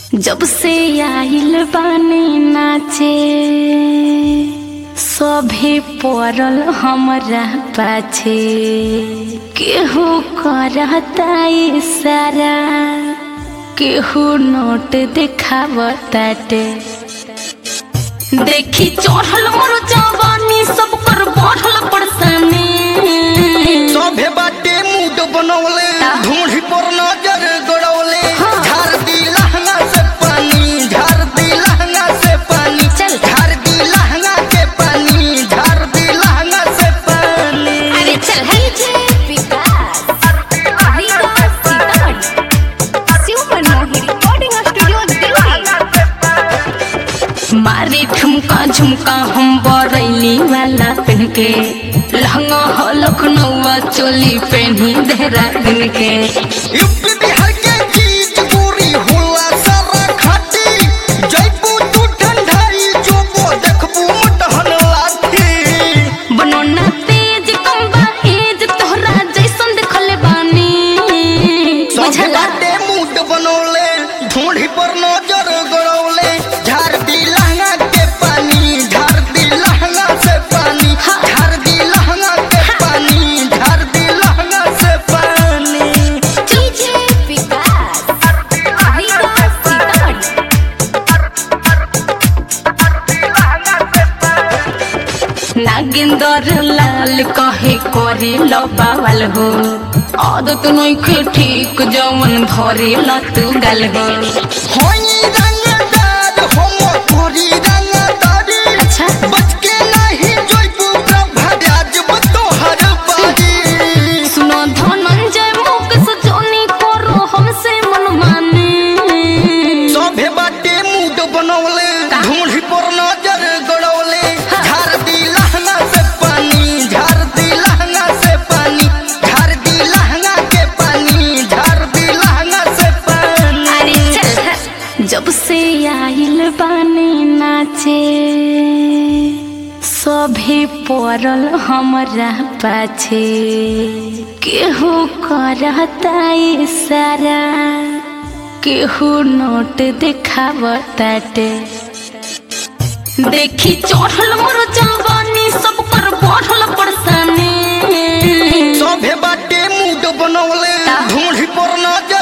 जब से आइल बानी नाचे सभे पड़ल हमरा पाछे केहू करता इशारा केहू नोट देखावताटे देखी चढ़ल मोर जवानी सब कर बढ़ल परेशानी सभे बाटे मूड बनौले ढूंढी पर नजर गड़ौले हाँ। झार दी लहंगा से पानी झार दी लहंगा से पानी चल। झार दी लहंगा के पानी झार दी लहंगा से पानी अरे चल है विकास विकास सीतामढ़ी शिव मनमोही रिकॉर्डिंग स्टूडियो दिल्ली मारे ठुमका झुमका हम बरैली वाला पहन के लहंगा हो लखनऊ चोली पहनी देहरादून के यूपी बिहार के चीज गोरी होला सारा खाटी जयपू तू ठंडाई जोबो देखबू मटहन लाठी बनोना तेज कम बा एज तोहरा जैसन देखले बानी सभे बुझला बाटे मूड बनौले ढूंढी पर नजर गड़ौले झार दी लहंगा के पानी झार दी लहंगा से पानी हाँ। झार दी लहंगा के पानी झार दी लहंगा से पानी डीजे विकास विकास सीतामढ़ी नागिंदर लाल कहे करे लबावल हो आदत नइखे ठीक जवन धरे लत गल हो होई रंगदार हम तोरी रंगदारी अच्छा बच के नहीं जोइबू प्रभा राजब तोहर बारी सुनो धनंजय मुख सजोनी करो हमसे मनमानी सभे बाटे मूड बनौले का? ढूंढी पर नजर गड़ौले हाँ। झार दी लहंगा से पानी झार दी लहंगा से पानी झार दी लहंगा के पानी झार दी लहंगा से पानी अरे चल है। जब से आइल बानी नाचे सभे पड़ल हमरा पाछे केहू करता इशारा केहू नोट देखावताटे देखी चढ़ल मोर जवानी सब कर बढ़ल परेशानी सभे बाटे मूड बनौले का? ढूंढी पर नजर